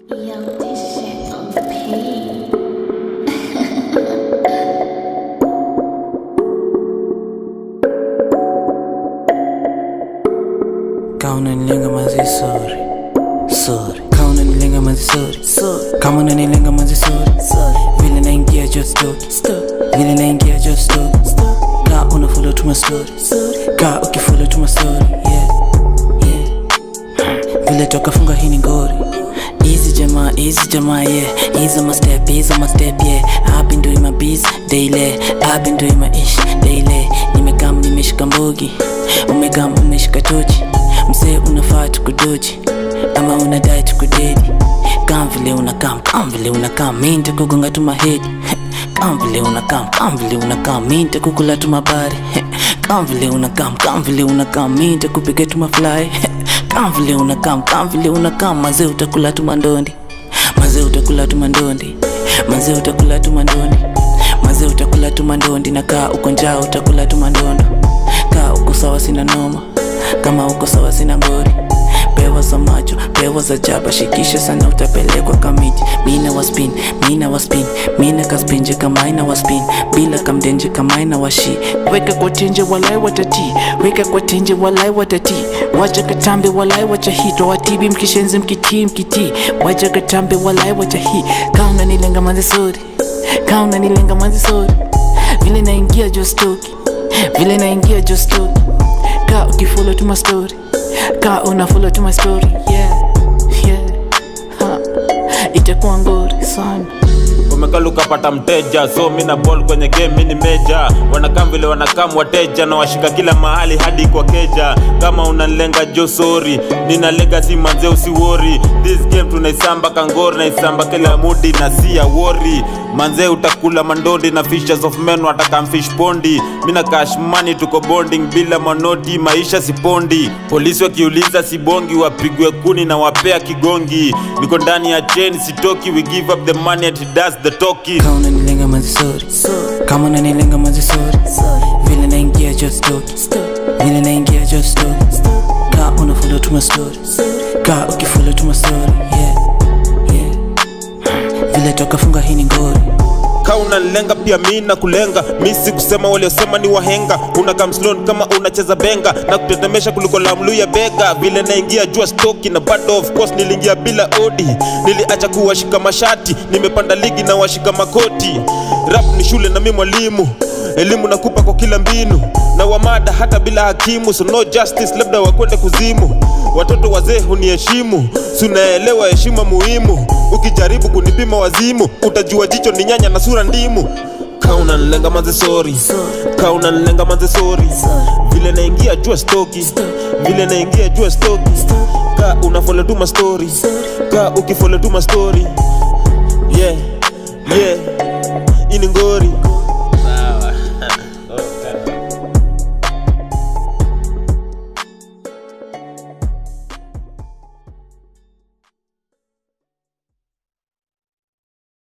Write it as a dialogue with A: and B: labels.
A: Yo, this shit on the page.
B: Kama unanilenga manzi sorry sorry Kama unanilenga manzi sorry sorry Kama unanilenga manzi sorry sorry Vile naingia just stop Vile naingia just stop Ka una follow to my story Ka ukifollow to my story yeah yeah Vile toka funga hii ni ngori Easy jamaa, easy jamaa, yeah Easy my step, easy my step, yeah I've been doing my biz daily I've been doing my ish daily Nimekam, nimeshika mbogi Umekam, umeshika tochi Msee unafaa tukudoji Ama unadai tukudedi Kam vile unakam, kam vile unakam Mi nitakugonga tu mahedi Kam vile unakam, kam vile unakam Mi nitakukula tu mabari Kam vile unakam, kam vile unakam Mi nitakupiga tu mafly Kam vile unakam, kam vile unakam Mazee utakula tu mandondi Mazee utakula tu mandondi Mazee utakula tu mandondi Mazee utakula tu mandondi Na kaa uko njaa utakula tu mandondo Kaa uko sawa sina noma Kama uko sawa sina ngori pewa za macho pewa za jaba shikisha sana utapelekwa kamiti mina waspin mina waspin mina kaspinje kama ina waspin bila kamdenje kama ina washi weka kwa tenje walai watati weka kwa tenje walai watati wacha katambe walai wacha hito watibi mkishenzi mkiti mkiti wacha katambe walai wacha hi kauna nilenga manzi sori kauna nilenga manzi sori vile naingia jostoki vile naingia jostoki ka ukifollow to my story ka una follow to my story yeah yeah ha itakuwa ngori sana
C: umekala ukapata mteja so mina ball kwenye game mini meja wanakam vile wanakam wateja na washika kila mahali hadi kwa keja kama unanilenga jo sori nina legacy manze usiwori this game tunaisamba kangori naisamba kila mudi na sia wori manze utakula mandondi na fishers of men watakam fish pondi mina cash money tuko bonding bila manoti maisha sipondi polisi wakiuliza sibongi wapigwe kuni na wapea kigongi niko ndani ya chain sitoki we give up the money and he does the talking
B: kama unanilenga manzi sorry kama unanilenga manzi sorry vile naingia just stop vile naingia just stop ka una follow to my story ka ukifollow to my story yeah yeah vile toka funga hii ni ngori
C: ka unanilenga pia mi na kulenga mi si kusema waliosema ni wahenga una kamslon kama unacheza benga na kutetemesha kuliko lamlu ya bega vile naingia jua stoki na bado of course niliingia bila odi niliacha kuwashika mashati nimepanda ligi na washika makoti rap ni shule na mi mwalimu elimu nakupa kwa kila mbinu na wamada hata bila hakimu so no justice labda wakwende kuzimu watoto wazee huniheshimu sunaelewa heshima muhimu ukijaribu kunipima wazimu utajua jicho ni nyanya na sura ndimu kauna nlenga manze sori kauna nlenga manze sori vile naingia jua stoki vile naingia jua stoki ka unafole tu mastori ka ukifole tu mastori yeah yeah ini ngori